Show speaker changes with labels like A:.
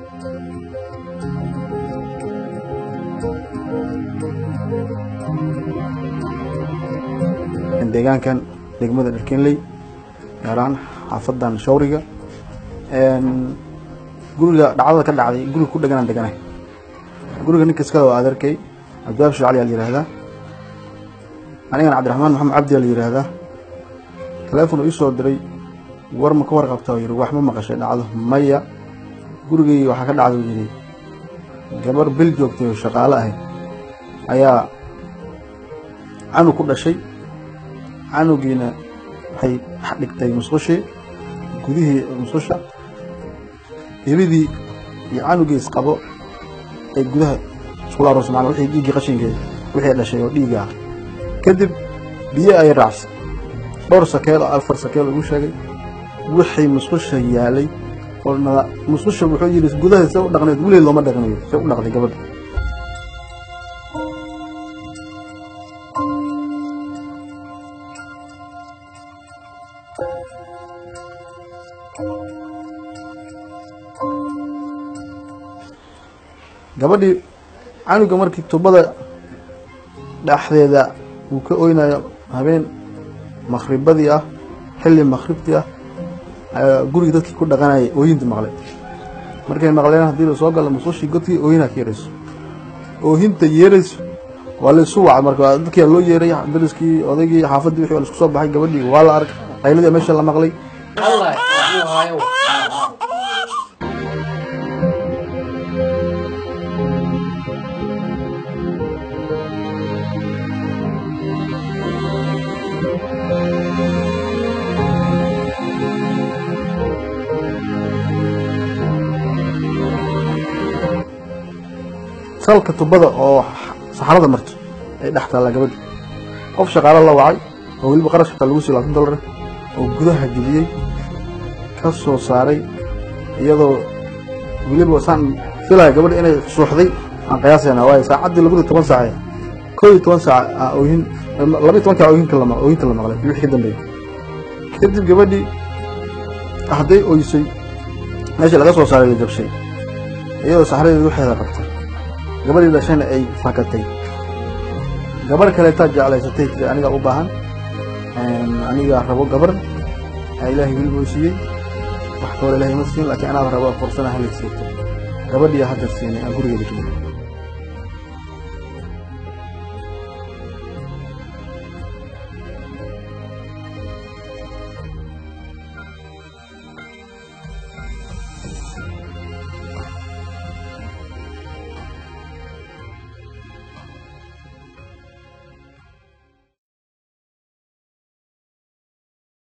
A: deegaankan degmada dharkenley gaar ahaan xaafadan shawriga guriga dhacdada ka dhacday guriga ku dheganaan deganay guriga ninka iskada waa adeerkay cabdiwaab shacali aa la yihahdaa anigana cabdiraxmaan maxamed cabdi aa la yihahdaa taleefon uu isoo diray war ma ka warqabta yiri wax ma maqashay dhacdo maya gurigii waxaa ka dhacda yiri gabar bil joogtay oo shaqaale ahayd ayaa canug ku dhashay canugiina waxay dhigtay musqushii gudihii musqusha ilidii iyo canugii isqabo ay gudaha iskula aroos macnaa wixii dhiiggii qashinkeeda wixii dhashay oo dhiigga ah kadib biyo ay raacsay dhowr sakeel oo afar sakeel ugu sheegay wixii musqusha yaalay oo musqusha wuxuu yidhi gudaha se u dhaqneed weligeed looma dhaqnayo se u dhaqday gabadha gabadhii canuga markii tubada dhexdeeda uu ka oynayo habeen makhribadii ah xilli makhribtii ah ayaa gurigii dadkii ku dhaqanayay ooyinta maqlay markay maqleen haddii la soo galo musqushii godkii ooyinaa ka yeerayso oohinta yeerayso waa la isu wacay marka dadkii loo yeeray dariskii odaygii xaafaddii wixii waa la isku soo baxay gabadhii waa la arkay qayladii meesha la maqlay salka tubada oo saxarada marto ay dhex taalla gabadhi qof shaqaalo la wacay oo weliba qarash xitaa lagu siiy labaatan dollar oo gudaha geliyey ka soo saaray iyadoo weliba saan filaya gabadhi inay suuxday aan qiyaasayna waayo saacaddii labadii toban saace koo iyo toban saac oohin laba iyo tobankaa oohinka la oohinta la maqlay wixii ka dambeeyey kadib gabadhii hadday oysay meesha laga soo saaray la jabshay iyadoo saxradeeda waxeeda qabtay gabadhii dhashayna ay fakatay gabarh kaleetaa jeclaysatay tiri anigaa u baahan anigaa rabo gabar ilaahay weliba u siiyey wax kale ilaahay ma siin laakiin anaaba rabo fursana halaysiito gabadhii hadda siinay aan gurigeeda gelin